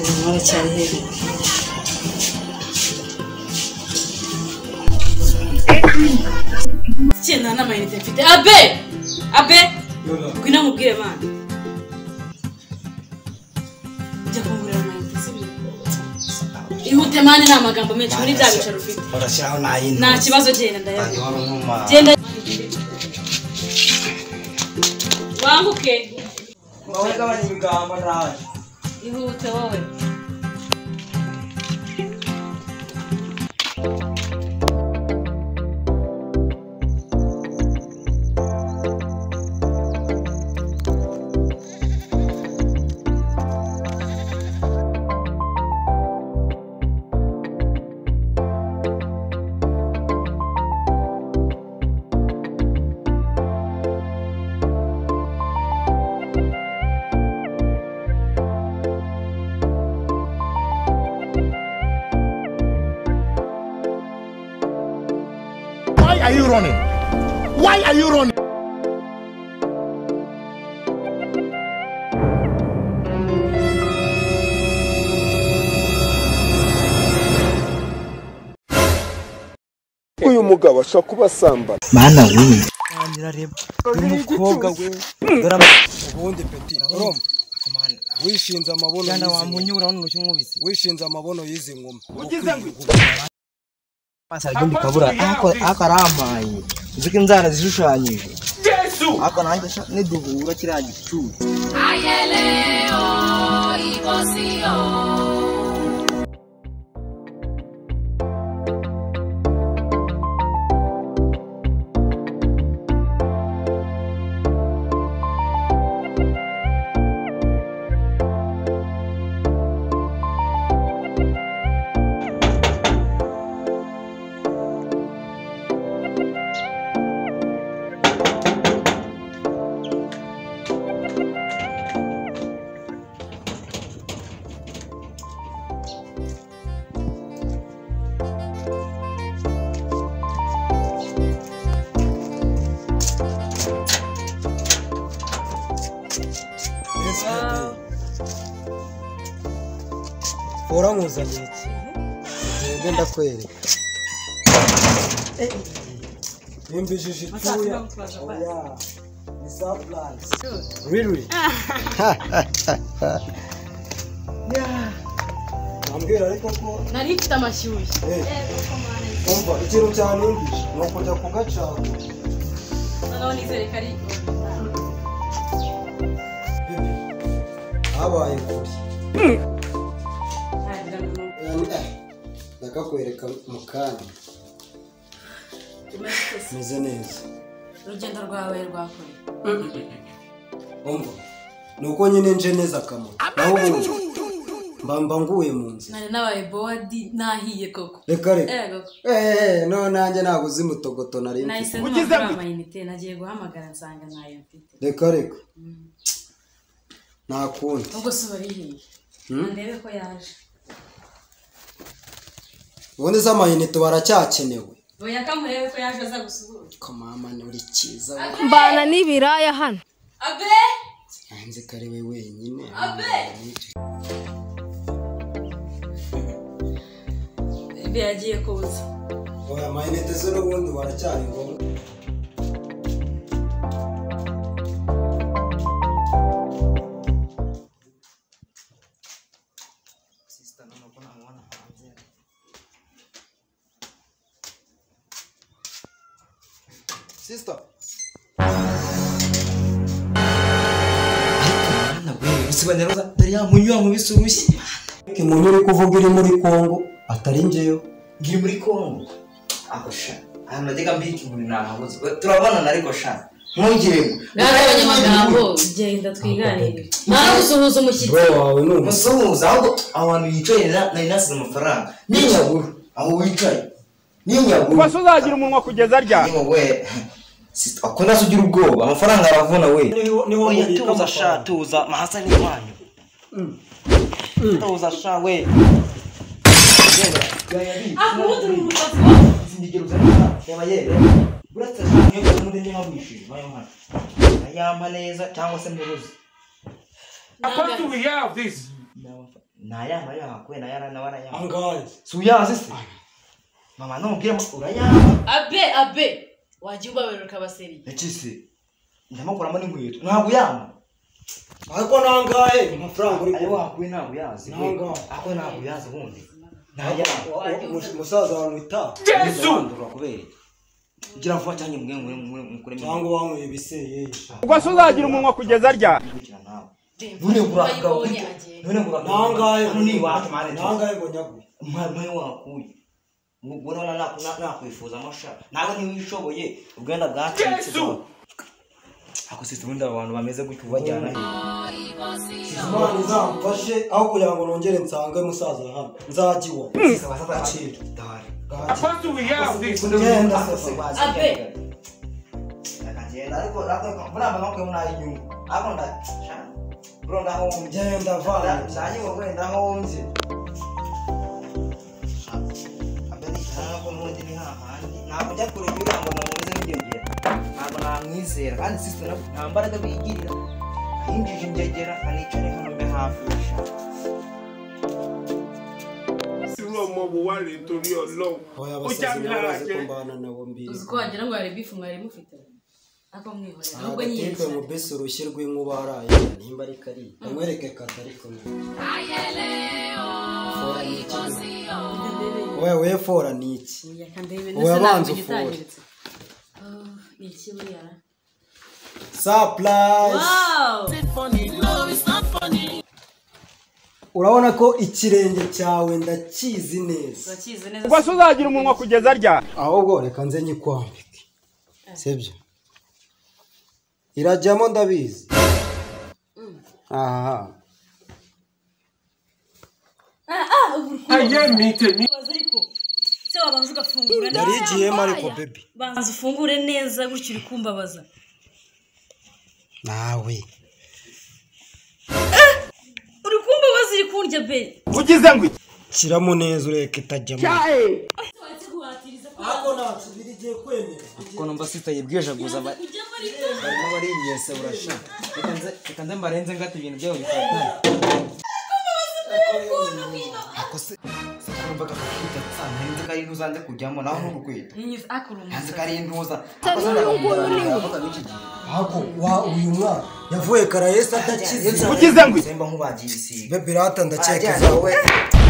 umuntu aracyari hejuru iki nta n'amayinite mfite abe abe ngwino mubwire bana jya kungurira amayinite sibyo ihute mani ni amagambo menshi muri bya bicaro ufite urashyiraho n'ay'intu nta kibazo genda ndayabiha hanyuma uruma genda wambuke wowe gabanya ibigambo nawe ihute wowe Why are you running? Why are you running? uyu mugabo ashobora kuba asambana mana we umukobwa we dore ama- ubundi peti urumva wishinze amabono Jana y'izi ngoma. wamunyura wano urushyi umwubise wishinze amabono y'izi ngoma pasara igindi kabura ako- ako ari amaye uzi ko inzara zishushanyije ako nanjye sha niduhura kiriya gicucu uramuzaniye ikintu ngende ndakwereka yumvishije icyuya oya ni surprise really Yeah. Ambwira ariko ko nari mfite amashyushyu eh, umva ikintu cyanumvishe ni ukujya kugacana noneho nizere ko ari habaye kure ntagira ngo ndakakwereka mu kanya tumaze twese meze neza urugendo rwawe rwakure umva ni uko nyine nje neza akamaro naho ubundi mba mba nguye mu nzira nari nabaye bodi nahiye koko reka reka ego eee none nanjye ntabwo uzi mutogoto nari mfite nahise ntagura amayinite nagiye guhamagara nsanga ntayo mfite reka reka nta kundi ubwo suba rihiye ndebe ko yaje ubundi z'amayinite baracyakenewe oya ko murebe ko yaje aza gusuhuza kamama ni uri cyiza we mbana n'ibiraya hano abe hanze ko ari we wenyine ibe yagiye kuza oya amayinite zo n'ubundi baracyari ngombwa sister ariko mana we usibane roza dore ya munyura mwubise urushyi imuntu uri kuvuga iri muri kongo atari njyewe ngiri muri kongo ako sha ahantu najyaga mbika ibintu nahabuze turabonana ariko sha ntugire ngo ngaho abanyamagambo genda twiganire nawe gusuhuza umushyitsi bro wawe ni umusore musuhuza ahubwo abantu bicaye na- nari nasize amafaranga n'inyaguru aho wicaye n'inyaguru ubase uzagira umunwa kugeza ryari yewe we sister akunda se ugira ubwoba amafaranga aravuna we niho niho Oya mubika tuza sha amafaranga. tuza mahasa ni wanyu tuza sha we akumutura umukozi sindigero uzana yaba yere buretse sha niyo umuntu niyo wabishije bayo hano ayampa neza cyangwa se muruzi wawe we have this nayama yama kubera nayara nawe arayama angazi si uyanze se mama nubwira ngo urayama abe abe wajya ubabarira ukabaseriye yakise ndamukuramo n'inkweto ntabwo uyama ariko nangaye amafaranga uri ayo kubona wakuye ntabwo uyazi we. Ntabwo. ako ntabwo uyazi ubundi nayama Wa- wa- umu- umusaza wamwita ndabandura kubera kugira vuba cyangwa mwe mwe mwe mukure cyangwa wanyweye ibiseye ubwo se uzagira umunwa kugeza rya mukira nawe Deni, none niba kurakaho ayibonye agenda none kurakaho nangaye none iwacu mare nangaye ngo nyaguye mwe wakuye ubona nakwifuza amasha nawe ntiwishoboye ubwenda bwatetse ako sisi ubundi aba bantu bameze gutyo ubajyana he imana izamfashe aho kugira ngo nongere nsange musaza hano nzajya iwawe sisi abasaza Agaciro. dahari Bwaki. ugenda Genda sasa sasa bazi Abe. ndakagenda ariko ariko muri aba bantu muri ayi nyungu ariko ndashaka bro ndahombye genda vana ndanyiwe kubera ndahombye abe ntabwo n'ubundi ni hahandi ntabwo njya kure y'uriya ngo mumeze nk'ingegera ntabwo namwizera kandi sisiteme ntabwo nta mbaraga bigirira yinjije ingegera anicara hano mbe hafi y'ishaka irú ọmọ wo wá rèé torí ọlọ́run oya ó já mi abasazi lára barazi jẹ kumbana nabo mbiri uzi ko wagira ngo hari bifu mwari mufite ako mwihorera ahubwo agatekwe mu nyiyerekana besi urushyirwe inkuba haraye nimba ari kari amwereke kata ariko Reka ndebe. oya we fora ni iki Reka ndebe Wowe ndetse abanza ntabwo ufure. igitangiretse Oh, ni iki buriya ra? surprise Wow! urabona ko ikirenge cyawe ndakizi neza turakizi ubwo neza se uzagira umunwa kugeza rya ahubwo reka nze nyikwambike sibyo irajyamo ndabizi aha Ubaza ariko se wabanza ugafungura neza yari igiyemo ariko bebi banza ufungure neza gutyo uri kumbabaza nawe uri kumbabaza uri kundya be ugize ngo iki shyiramo neza ureke itajyamo ako ntacyo ibiri igiye kwemera ko numva sisiteme yibwije aguza aba kujya muri to barimo bariyese urashaka reka nze- reka nze mbarenze ngata ibintu byabo bifatanye ako se numvaga kwita nsanga nzi ko ari ntuzanze kujyamo nawe nturukwita akora nzi umuntu ko ari ntuza ako se ndavuga n'iki gihe ako wa uyu mwana yavuye karayesi atakizi ugize ngo iki semba nk'ubagiye ibisiga bebi rata ndakeka Barajyana izawe wowe